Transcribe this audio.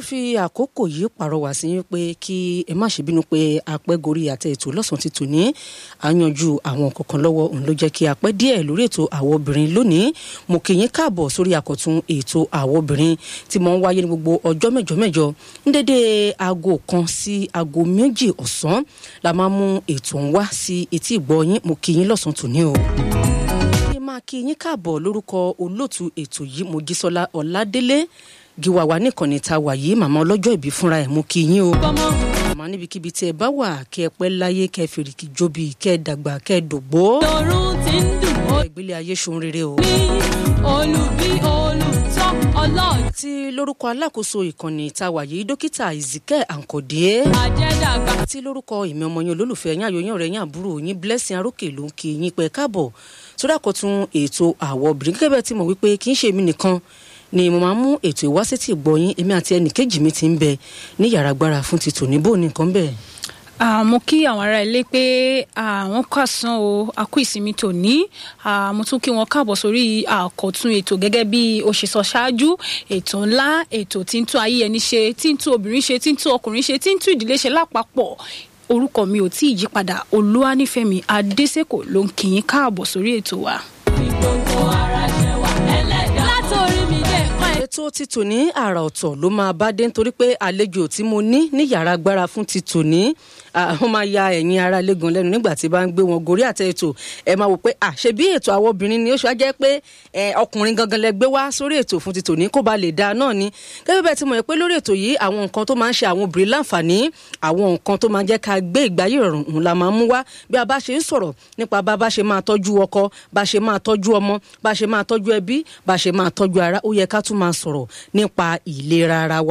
fi àkókò yìí pàrọwà sí yín pé kí ẹ má ṣe bínú pé apẹ́ gorí àtẹ ètò lọ́sàn-án ti tò ní àyànjú àwọn kọ̀ọ̀kan lọ́wọ́ òun ló jẹ́ kí apẹ́ díẹ̀ lórí ètò àwọn obìnrin lónìí mo kì yín káàbọ̀ sórí àkọ́tún ètò àwọn obìnrin tí mo ń wáyé ní gbogbo ọjọ́ mẹ́jọ mẹ́jọ ń dédé aago kan sí aago méjì ọ̀sán la máa mú ètò ń wá sí etí ìgbọ́ yín mo kì yín lọ́sàn-án tò ní o máa kí yín káàbọ̀ lórúkọ olóòtú ètò yìí mojísọ́lá ọ̀ládélé gíwá wa nìkànnì ta wà yìí màmá ọlọ́jọ́ ìbí fúnra ẹ̀ mú kí yín o. màmá níbikíbi tí ẹ bá wà kí ẹ pẹ́ láyé kẹ́ ẹ fèrèkì jóbi kẹ́ ẹ dàgbà kẹ́ ẹ dògbó. lọ́rùn ti ń dùn ó ìgbélé ayé ṣohun rere o. ní olùbí olùtọ́ ọlọ́ọ̀dún àti lórúkọ alákòóso ìkànnì ta wà yìí dókítà ìzìkẹ́ àǹkọ̀dé. àjẹdàgbà àti lórúkọ ìmọ̀ ọmọ yín olólùfẹ́ yín àyòyìn ọ̀rẹ́ yín àbúrò yín blessing arókè ló ń kí yín pẹ́ káàbọ̀ sórí àkọ́tún ètò àwọ̀ obìnrin gẹ́gẹ́ bẹ́ẹ̀ tí mo wí pé kì í ṣe èmi nìkan ni mo máa ń mú ètò ìwásétì gbọ́yìn èmi àti ẹnì kejì mi ti ń bẹ ní yàrá agbára fún ti tòní bó nìkan bẹ́ẹ̀. Ah, mo kí àwọn ará ilé pé àwọn kàsán o a kú ìsinmi tòní Ah, mo tún kí wọn káàbọ̀ sórí àkọ́tún ètò gẹ́gẹ́ bí o ṣe sọ ṣáájú ètò ńlá ètò tí ń tún ayé ẹni ṣe tí ń tún obìnrin ṣe tí ń tún ọkùnrin ṣe tí ń tún ìdílé ṣe lápapọ̀ orúkọ mi ò tí ì yípadà olúwanífẹ̀mí adésèkò ló ń kí yín káàbọ̀ sórí ètò wa. fi gbogbo ara ṣe wà ẹlẹ́dàá látòrí mi dé ẹ̀kọ́ ẹ̀. ètò ti tòní àrà ọ̀tọ̀ ló máa bá dé nítorí pé àlejò tí mo ní ní yàrá agbára fún ti tòní àwọn máa ya ẹ̀yin ara lẹ́gàn lẹ́nu nígbà tí bá ń gbé wọn gorí àtẹ ètò ẹ máa wò pé à ṣe bí ètò àwọn obìnrin ni ó ṣe wá jẹ́ pé ẹ, ọkùnrin gangan lẹ gbé wá sórí ètò fún ti tòní kó ba lè dáa náà ni gẹ́gẹ́ bẹ́ẹ̀ ti mọ̀ pé lórí ètò yìí àwọn nǹkan tó máa ń ṣe àwọn obìnrin láǹfààní àwọn nǹkan tó máa ń jẹ́ ká gbé ìgbáyé ìrọ̀rùn òun la máa ń mú wá bí a bá ṣe ń sọ̀rọ̀ nípa bá bá ṣe máa tọ́jú ọkọ bá ṣe máa tọ́jú ọmọ bá ṣe máa tọ́jú ẹbí bá ṣe máa tọ́jú ara ó yẹ ká tún máa sọ̀rọ̀ nípa ìlera ara wa